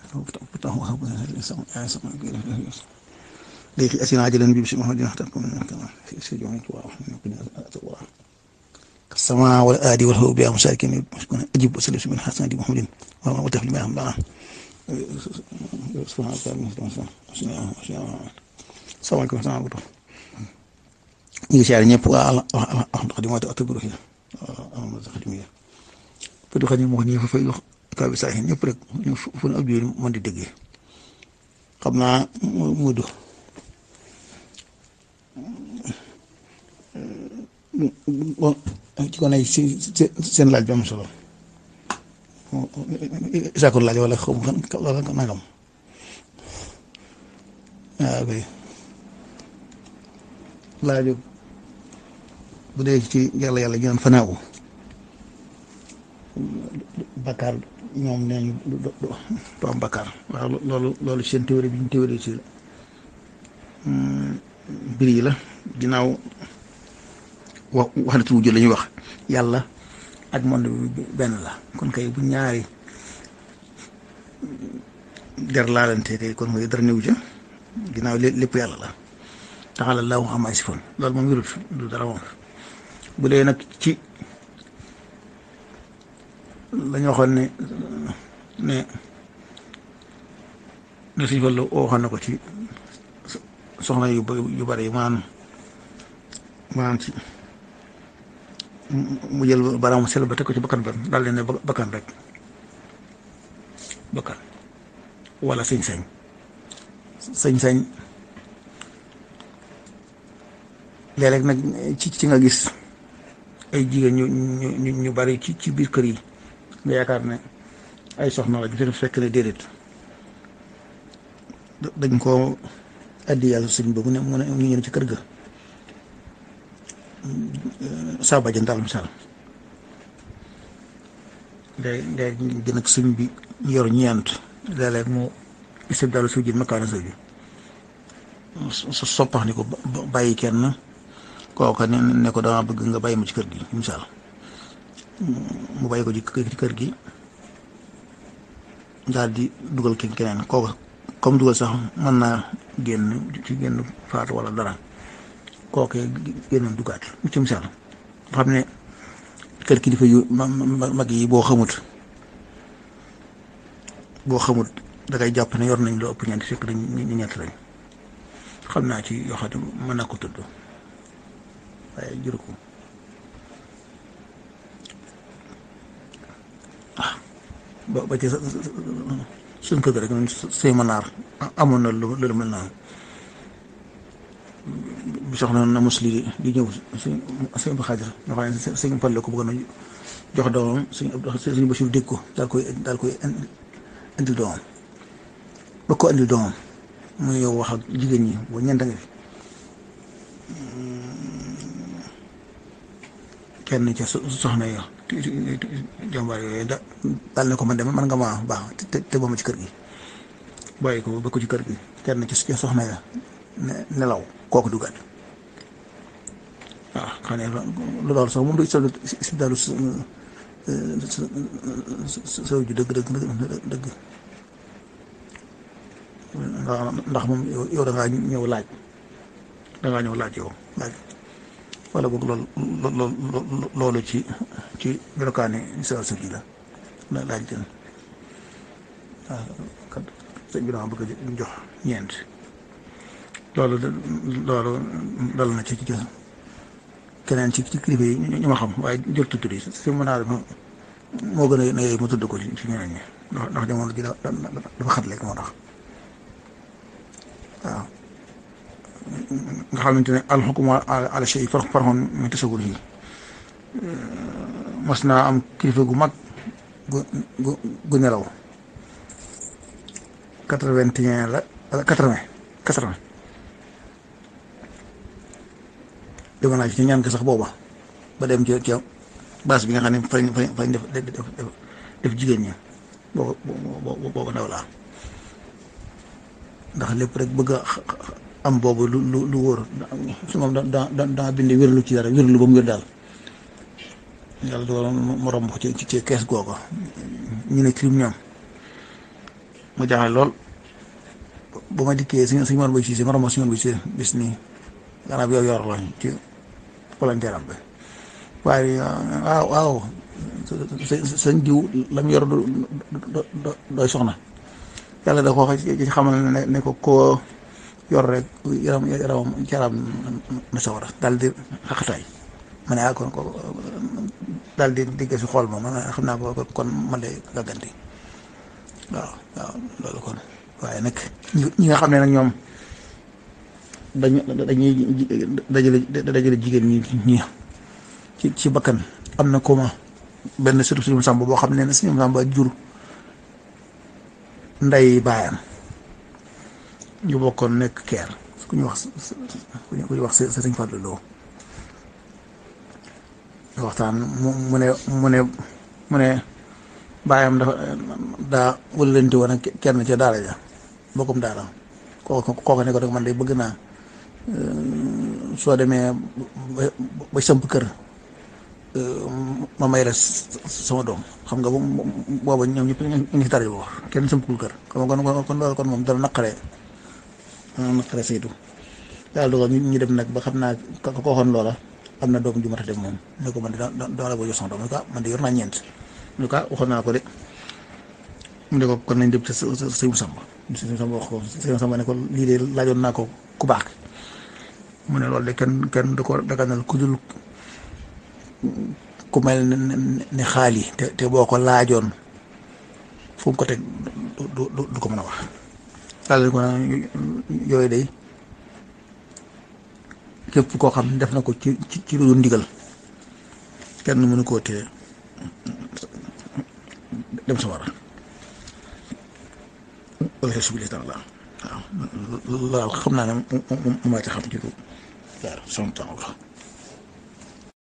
léegi asina ajalan bi bisimilah dina xatal comme si si jox waaw sama wala aadi wala xaw bi am saa kenn ajib wa sallim min xasan di muhammadin waaw wa taf li may xam dana salaamaaleykum wa rahmatulah ñu ngi siyaare ñëpp waa alhamdulilah xadim waate oto biro alhamdulilah xadim yi peut xadim moo nii fa fay wax kaa bi saa ñëpp rek ñu fu ne ab jooy mën di déggee xam naa mudu ci ko nay si seen laaj bi am solo isaakor laaj wala xaw ma wala nangam waaw kay laaju bu dee ci yàlla yàlla ñu naan fanaaw bakkaar ñoom nee ñu du am bakkaar waaw loolu loolu seen théorie bi ñu théorie ci mbir yi la ginnaaw wax wax na tuuti la ñuy wax yàlla ak monde bi benn la kon kay bu ñaari der laalante kay kon kay dara néew ca ginnaaw lépp yàlla la taxala laa wax amaay si fon loolu moom wérut du dara moom bu dee nag ci la ñu waxoon ne ne ne suñu fa la waxoon na ko ci soxna yu yu bari yi maanaam maanaam ci mu jël baraam sel ba teg ko ci bakkan ba daal leen ne bakkan rek bakkan wala sañ-sañ sañ-sañ léeg-léeg nag ci ci nga gis ay jigéen ñu ñu ñu bari ci ci biir kër yi nga yaakaar ne ay soxna la ñu fekk ne déedéet dañ koo addi yàlla sëñ ba mu ne mu ne ñu ñëw ci kër ga saa bàjjan daal misaal léegi léegi gën ak sëñ bi yor ñeent léeg-léeg mu isib daal suuf ji makkaana suuf ji su soppax ni ko bàyyi kenn kooka ne ne ko dama bëgg nga bàyyi ma ci kër gi misaal mu bàyyi ko ci kër gi daal di dugal kenn keneen kooka comme dugal sax mën naa génn ci génn faatu wala dara kookee génnoon dugaat mu ci misaal xam ne kër kilifa yu mag yi boo xamut boo xamut dangay jàpp ne yor nañ loo ëpp ñeent fekk dañ ñu ñett lañ xam naa ci yoo xam ne mën naa ko tudd waaye juru ko ah ba ba ci suñ kër rek sëy manaar amoon na lu lu mel noonu bi soxna na mos lii di ñëw suñ suñ Abdou Xaadir nga xam ne suñ Fall ko bëggoon a jox doomam suñ Abdou suñ Bachir dégg ko daal koy daal koy indil doomam ba ko indil doomam mu yow wax ak jigéen ñi boo ñeent nga fi kenn ca soxna yo jàmbaar yooyu da daal ne ko man de man nga maa baax te te ba ma ci kër gi bàyyi ko ba ko ci kër gi kenn ci soxna ya nelaw kooku dugaat waaw xam ne loolu sax moom du isal si dalu sow ju dëgg dëgg dëgg ndax moom yow da ngaa ñëw laaj da ngaa ñëw laaj yow laaj wala boog loolu loolu ci ci melokaani sa sa ji la la laaj leen waaw kat sëñ bi dama bëgg a jox ñeent loolu loolu dal na ci ci keneen ci ci kilifa yi ñu ma xam waaye jël tudd yi si mën naa moo gën a ne ma tudd ko ci ñeneen ñi ndax ndax jamono ji dafa xat léegi moo tax waaw nga xamante ne alxukuma ala shay far farxoon mi tasawur yi mas naa am kilifa gu mag gu gu gu nelaw quatre-vingt-un la quatre-vingt quatre-vingt dama naa ci ñaan ko sax booba ba dem ci ci base bi nga xam ne fañ fañ fañ def def def jigéen ñi booba booba ndaw laa ndax lépp rek bëgg a am boobu lu lu lu wóor su moom da da daa bind wérlu ci dara wérlu ba mu wér daal yàlla dogal mu romb ko ci ci kees googu ñu ne crime ñoom mu jaaxle lool bu ma dikkee suñu suñu mën bay si si ma romb suñu mën bay si bis nii gannaaw bi yow yor la ci volontaire am bi waaye waaw waaw sëñ jiw la mu yor du doy soxna yàlla da ko wax ci xamal ne ne ko koo yor rek yaram yaramam yaram na sawara daal di xaqataay ma ne ah kon ko daal di digg si xool ma man xam naa ko kon man de gàgganti waaw waaw loolu kon waaye nag ñi nga xam ne nag ñoom dañu dañuy dajale dajale jigéen ñi ñi ci ci bakkan am na ko ma benn surtout suñu sàmb boo xam ne ne suñu sàmb jur nday baayam ñu bokkoon nekk keer ku ñu wax ku ñu wax sa sëñ Fallou Lo waxtaan mu mu ne mu ne mu ne baayam dafa daa wëlante woon ak kenn ca daara ja bokkum daara kooku kooku ne ko rek man de bëgg naa soo demee ba ba samp kër ma may la sama doom xam nga booba ñoom ñëpp ñu ngi si dara bu wax kenn sampul kër kon kon kon loolu kon moom dana naqaree dana naqaree saytu yàlla dogal ñu dem nag ba xam naa ka ko waxoon loola am na doom ju mat a dem moom ne ko man de dama la bëgg jox sama doom ne ko man de yor naa ñeent ne ko waxoon naa ko de mu ne ko kon nañ dem ci sëñ Samba sëñ Samba wax ko sëñ Samba ne ko lii de laajoon naa ko ku baax mu ne loolu de kenn kenn du ko daganal ku dul ku mel ne xaali te te boo ko laajoon fu mu ko teg du du du ko mën a wax daal ko naan yooyu day képp koo xam ne def na ko ci ci ci lu ndigal kenn mënu koo téye dem sa war a wala subi taala waaw loolu xam naa ne moom moo ci xam ci lu waaw sama temps la